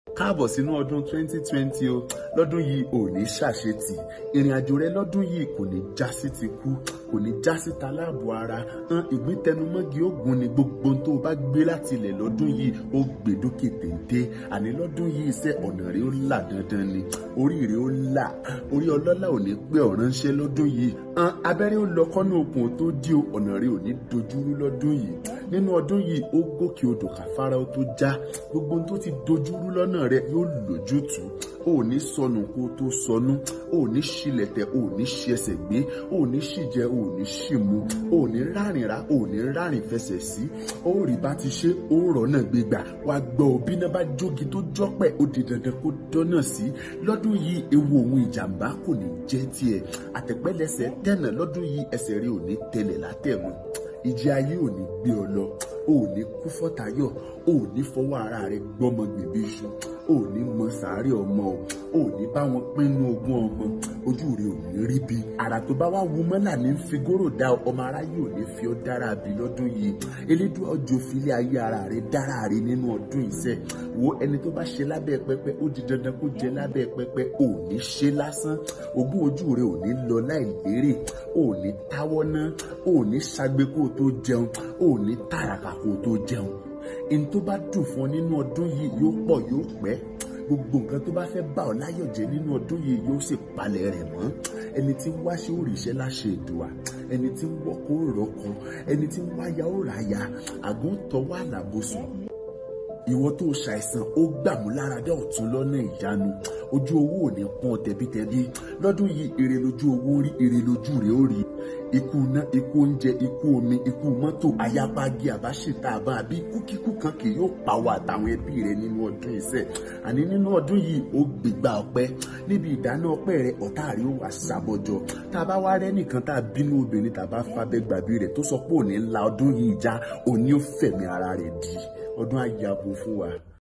káàbọ̀ sínú ọdún 2020 o lọ́dún yìí ò ní ṣàṣetì ìrìn àjò rẹ lọ́dún yìí kò ní já sí ti kú kò ní já sí taláàbò ara hàn ìgbín tẹnumọ́gi ogun ni gbogbo tó o bá gbé láti ilẹ̀ lọ́dún yìí ó gbèdókè téńté àní lọ́dún yìí iṣẹ́ ọ̀nà rẹ ó là dandan ni orí rẹ ó là orí ọlọ́lá ò ní pé ọ̀ránṣẹ́ lọ́dún yìí hàn abẹ́rẹ́ ó lọ kọ́nà okùn tó dí o ọ̀nà rẹ ò ní dojúrú lọ́dún yìí nínú ọdún yìí ó gòkè odò kàfárá ó tó já gbogbo tó ti dojúrú lọ́nà rẹ yóò lójútùú o ò ní sọnù kó o tó sọnù o ò ní ṣílẹ̀tẹ̀ o ò ní ṣi ẹsẹ̀ gbé o ò ní ṣìjẹ o ò ní ṣìmu o ò ní rárìn rá o ò ní rárìn fẹsẹ̀ sí o ò rí bá ti ṣe o ò rọ̀nà gbégbà wàá gbọ́ òbí náà bá jógi tó jọ́pẹ̀ ó di dandan kó dọ́nà sí lọ́dún yìí ewu òun ìjàmbá kò ní jẹ́ tiẹ̀ àtẹ̀pẹ́lẹsẹ̀ tẹ̀nà lọ́dún yìí ẹsẹ̀ rí ò ní tẹ̀lẹ̀ látẹ̀mọ́ ìjì ayé ò ní gbé ọ lọ o ò ní kú fọ́tayọ̀ o ò ní fọwọ́ ara rẹ gbọ́mọ gbèbí iṣu o ò ní mọ sàárè ọmọ o ò ní bá wọn pinnu ogún ọmọ ojú rẹ ò ní rí bí ara tó bá wá wu mọ́là ní figoro dá ọmọ aráyé ò ní fi ọ́ dára bí lọ́dún yìí elédùn ọjọ́ filé ayé ara rẹ dára rí nínú ọdún iṣẹ́ wo ẹni tó bá ṣe lábẹ́ pẹpẹ ó di dandan kó jẹ lábẹ́ pẹpẹ ò ní ṣe lásán ogún ojú rẹ ò ní lọ láì lérè ò ní táwọ́ ná ò ní ṣagbe kó o tó jẹun ò ní tàràkà kó o tó jẹun ẹni tó bá dùn fún ọ nínú ọdún yìí yóò pọ̀ yóò pẹ́ gbogbo nǹkan tó bá fẹ́ bá ọ láyọ̀ jẹ́ nínú ọdún yìí yóò sì palẹ̀ rẹ̀ mọ́ ẹni tí ń wáṣẹ́ òrìṣẹ́ láṣẹ ìdùà ẹni tí ń wọ́kọ̀ òrọ̀kọ ẹni tí ń wáyà òràyà àgùntàn wà lábòsùn ìwọ tó ṣàìsàn ó gbàmúláradá ọ̀tún lọ́nà ìyanu ojú owó ò ní pọ́n tẹbítẹbí lọ́dún yìí èrè lójú owó rí èrè lójú rẹ̀ ó rí ikú iná ikú oúnjẹ ikú omi ikú mọ́tò ayábági àbáṣetà àbá àbí ikúkíkú kan kì yóò pawọ́ àtàwọn ẹbí rẹ nínú ọdún iṣẹ́ àní nínú ọdún yìí ó gbégbá ọpẹ́ níbi ìdáná ọpẹ́ rẹ ọ̀tá rẹ ó wà ṣàbọ̀jọ tá a bá wá rẹ́ nìkan tá a bínú obìnrin tá a bá fabẹ́ gbàbí rẹ̀ tó sọ pé òní ńlá ọdún yìí já òní ó fẹ̀mí ara rẹ̀ di ọdún àyàbò fún wa.